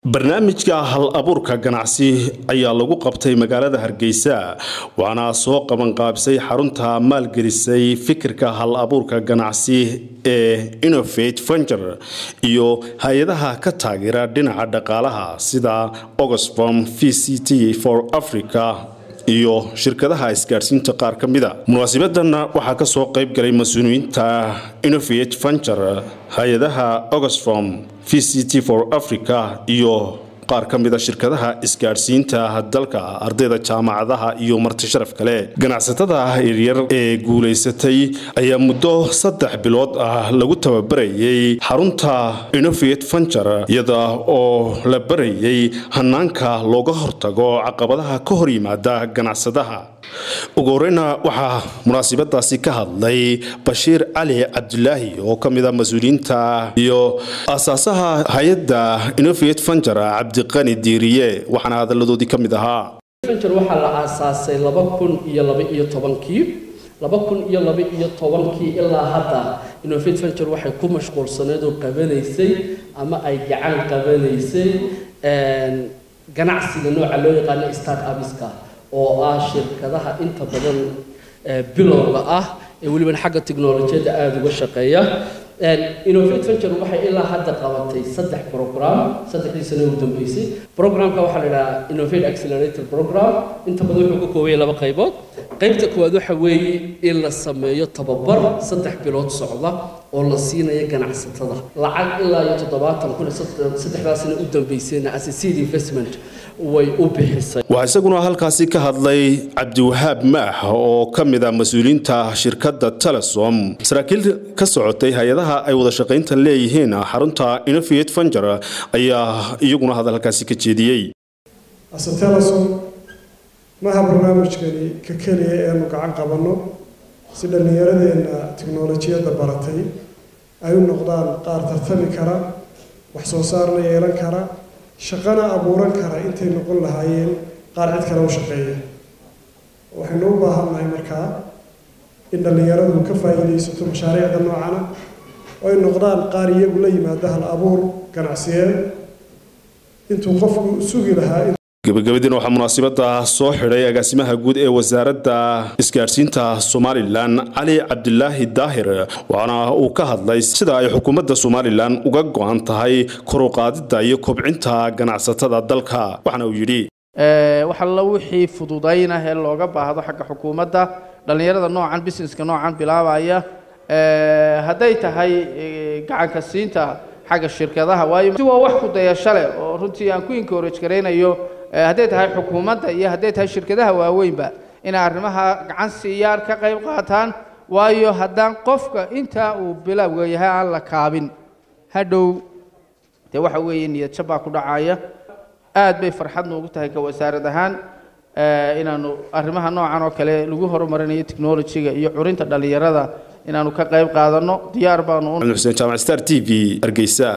barnaamijka hal abuurka ganacsi ayaa lagu qabtay magaalada hargeysa waxaana soo qabanqaabisay xarunta maalgelisay fikirka hal abuurka ganacsi ee innovate venger iyo hay-adaha ka taageera dhinaca dhaqaalaha sida oxfam v c t for africa iyo shirkadaha isgaadhsiinta qaar ka mida munaasibadan waxaa kasoo qayb galay mas-uuliyiinta innovate venger hay-adaha oxfam v c t for africa iyo qaar ka mida shirkadaha isgaadhsiinta dalka ardayda jaamacadaha iyo marti sharaf kale ganacsatada yaryar ee guulaysatay ayaa muddo saddex bilood ah lagu tababarayay xarunta innovate venger iyada oo la barayay hanaanka looga hortago caqabadaha ka hor yimaada ganacsadaha ugu horeyna waxaa munaasibadaasi ka hadlay bashiir cali cabdulaahi oo ka mida mas-uuliyiinta iyo aasaasaha hay-adda innovate venger cabdiqani diiriye waxaana hadaladoodii ka mid ahaa venger waxaa la aasaasay laba kun iyo laba iyo tobankii laba kun iyo laba iyo tobankii ilaa hadda innovate venger waxay ku mashquulsaneed oo qabanaysay ama ay gacan qabanaysay ganacsiga nooca loo yaqaano start abiska oo ah shirkadaha inta badan bilowga ah ee welibana xagga tiknolojiyadda aada uga shaqeeya innovate venture waxay ilaa hadda qabatay saddex program saddexdii sano ugu dambeysay programka waxaa la idhahaa innovate accelerator program inta badan wuxuu ka koobaya laba qaybood qaybta koowaad waxa weeye in la sameeyo tababar saddex bilood socda oo la siinayo ganacsatada lacag ilaa iyo toddobaatan kun saddexdaa sano u dambeysayna as a seed investment way u bixisay waxaa isaguna halkaasi ka hadlay cabdiwahaab maax oo ka mid a mas-uuliyiinta shirkadda telesom saraakiil ka socotay hay-adaha ay wada shaqaynta leeyihiin xarunta innovate venger ayaa iyaguna hadal halkaasi ka jeediyey ase telesom maha barnaamijkani ka keliya eanu gacan qabanno si dhallinyaradeenna tiknolojiyadda baratay ay u noqdaan qaar tartami kara wax soo saarna yeelan kara shaqana abuuran kara intay noqon lahaayeen qaar cid kale u shaqeeya waxaynu u baahannahay markaa in dhallinyaradu ka faa'iidaysato mashaariicda noocana oo ay noqdaan qaar iyagu la yimaada hal abuur ganacsiyeed intuu qofku sugi lahaa gabagabadiina waxaa munaasibada soo xidhay agaasimaha guud ee wasaaradda isgaadhsiinta somalilan cali cabdilaahi daahir waxaana uu ka hadlay sida ay xukuumadda somalilan uga go-an tahay koruqaadida iyo kobcinta ganacsatada dalka waxaana uu yidhi waxalla wixii fududaynah ee looga baahdo xagga xukuumadda dhallinyarada noocan busineska noocan bilaabaya hadday tahay gacanka siinta xagga shirkadaha waayo si waa wax kudayasho leh oo runtii aan ku encourage garaynayo hadday tahay xukuumadda iyo hadday tahay shirkadaha waaweynba inay arrimaha gacan siiyaan ka qayb qaataan waayo haddaan qofka intaa uu bilowga yahay aan la kaabin hadhow dee waxa weeye niyad jab baa ku dhacaya aad bay farxad noogu tahay ka wasaarad ahaan inaanu arrimaha noocan oo kale lagu horumarinayo technologyga iyo curinta dhallinyarada inaanu ka qayb qaadanno diyaar baanu xuseen jaamac star t v hargeysa